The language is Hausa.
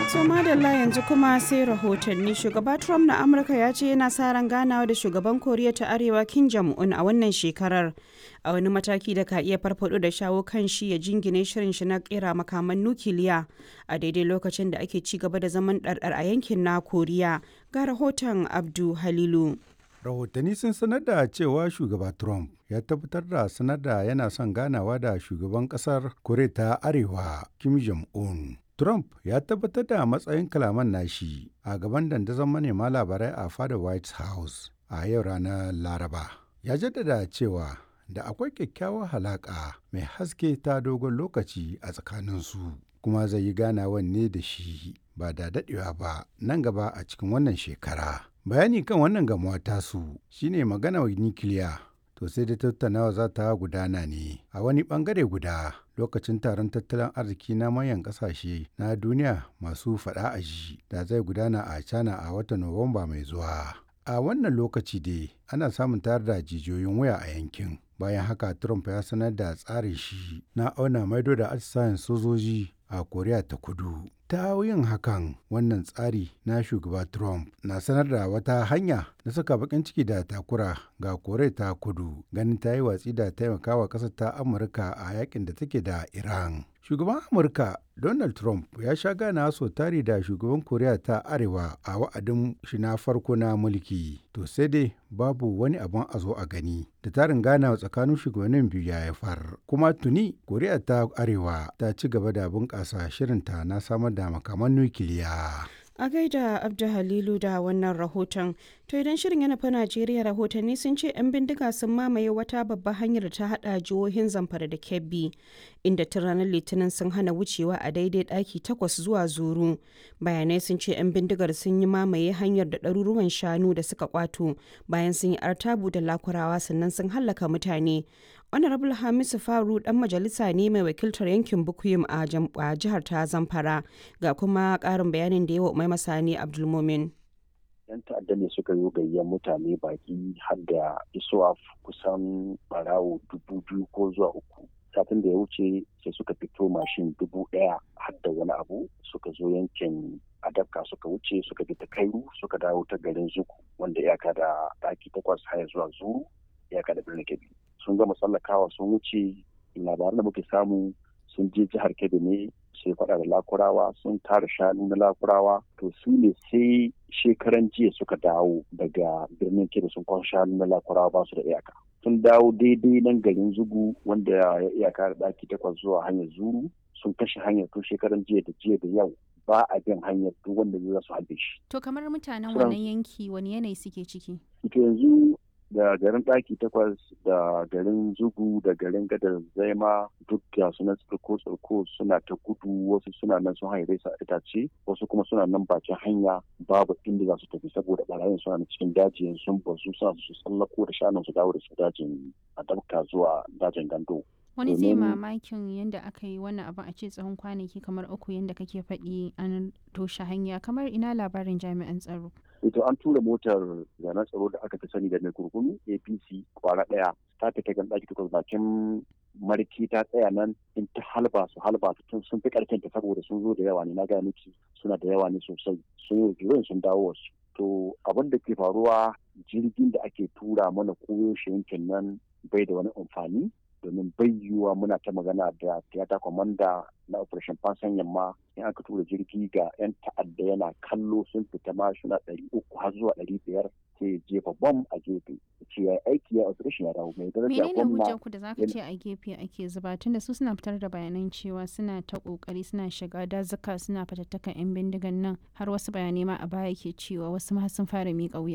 So madalla yanzu kuma sai rahotanni shugaba Trump na Amurka ya ce yana sa ran ganawa da shugaban Koriya ta Arewa Kim Jong-un a wannan shekarar a wani mataki da ka iya farfado da shawo kan shi ya jingine shirin shi na kera makaman nukiliya a daidai lokacin da ake ci gaba da zaman ɗarɗar a yankin na Koriya ga rahoton Abdu Halilu. rahotanni sun sanar da cewa shugaba trump ya tabbatar da sanar da yana son ganawa da shugaban kasar koriya ta arewa kim jong-un trump ya tabbatar da matsayin kalaman nashi a gaban dandazon manema labarai a fada white house a yau ranar laraba ya jaddada cewa da akwai kyakkyawar halaƙa mai haske ta dogon lokaci a tsakaninsu kuma zai yi ganawan ne da shi ba da daɗewa ba nan gaba a cikin wannan shekara bayani kan wannan gamuwa tasu shine magana wa nikiliya to sai da tattaunawa za ta gudana ne a wani bangare guda lokacin taron tattalin arziki na manyan kasashe na duniya masu fada a ji da zai gudana a china a watan nuwamba mai zuwa a wannan lokaci dai ana samun tayar da jijiyoyin waya a yankin bayan haka trump ya sanar da tsarin shi na auna maido da atisayen sojoji a koriya ta kudu ta yin hakan wannan tsari na shugaba trump na sanar da wata hanya na saka bakin ciki da takura ga koriya ta kudu ganin ta yi watsi da taimakawa ƙasar ta amurka a yakin da take da iran shugaban amurka donald trump ya sha gana so tari da shugaban koriya ta arewa a wa'adin shi na farko na mulki to sai dai babu wani abin a zo a gani da tarin gana tsakanin shugabannin biyu ya haifar kuma tuni koriya ta arewa ta ci gaba da bunƙasa shirinta na samar da makaman nukiliya A gaida Abdu Halilu da wannan rahoton. To idan shirin yana fa Najeriya rahotanni sun ce 'yan bindiga sun mamaye wata babbar hanyar da ta hada jihohin Zamfara da Kebbi, inda tun ranar Litinin sun hana wucewa a daidai ɗaki takwas zuwa zuru. Bayanai sun ce 'yan bindigar sun yi mamaye hanyar da ɗaruruwan shanu da suka kwato bayan sun yi artabu da lakurawa sannan sun hallaka mutane. honorable hamisu faru dan majalisa ne mai wakiltar yankin bukuyum a jihar ta zamfara ga kuma karin bayanin da yawa mai masani abdulmumin yan ta'adda ne suka yi gayyan mutane baki har da isuwa kusan barawo dubu biyu ko zuwa uku satin da ya wuce sai suka fito mashin dubu ɗaya har da wani abu suka zo yankin adabka suka wuce suka bi ta kairu suka dawo ta garin zuku wanda iyaka da ɗaki takwas haya zuwa zuru iyaka da birnin kebbi sun gama tsallakawa sun wuce labaran da muke samu sun je jihar kebbi ne sai faɗa da lakurawa sun tara shanu na lakurawa to su ne sai shekaran jiya suka dawo daga birnin kebbi sun kwan shanu na lakurawa ba su da iyaka sun dawo daidai nan garin zugu wanda ya iyaka da ɗaki takwas zuwa hanyar zuru sun kashe hanyar tun shekaran jiya da jiya da yau ba a bin hanyar duk wanda zai su halbe shi. To kamar mutanen wannan yanki wani yanayi suke ciki? To yanzu da garin ɗaki takwas da garin zugu da garin gadar zaima duk da suna tsirko tsirko suna ta gudu wasu suna nan sun haire sa itace wasu kuma suna nan bakin hanya babu inda za su tafi saboda barayin suna cikin daji sun bazu suna su tsallako da shanun su dawo da su dajin a dabka zuwa dajin gando wani zai mamakin yadda aka yi wannan abin a ce tsawon kwanaki kamar uku yadda kake faɗi an toshe hanya kamar ina labarin jami'an tsaro ito an tura motar zanen tsaro da aka fi sani da mai kurkunu apc kwara ɗaya ta fita gan ɗaki takwas bakin marki ta tsaya nan in ta halba su halba tun sun fi ƙarfin ta saboda sun zo da yawa ne na gaya miki suna da yawa ne sosai sun yi sun dawo wasu to abin da ke faruwa jirgin da ake tura mana koyo shi yankin nan bai da wani amfani domin bai yiwuwa muna ta magana da tiyata kwamanda na operation fansan yamma in aka tura jirgi ga 'yan ta'adda yana kallo sun fita ma suna ɗari uku har zuwa ɗari biyar sai jefa bom a gefe ce ya aiki ya operation ya dawo mai daraja menene hujjar ku da zaka ce a gefe ake zuba tunda su suna fitar da bayanan cewa suna ta kokari suna shiga dazuka suna fatattakan yan bindigan nan har wasu bayanai ma a baya ke cewa wasu ma sun fara miƙa wuya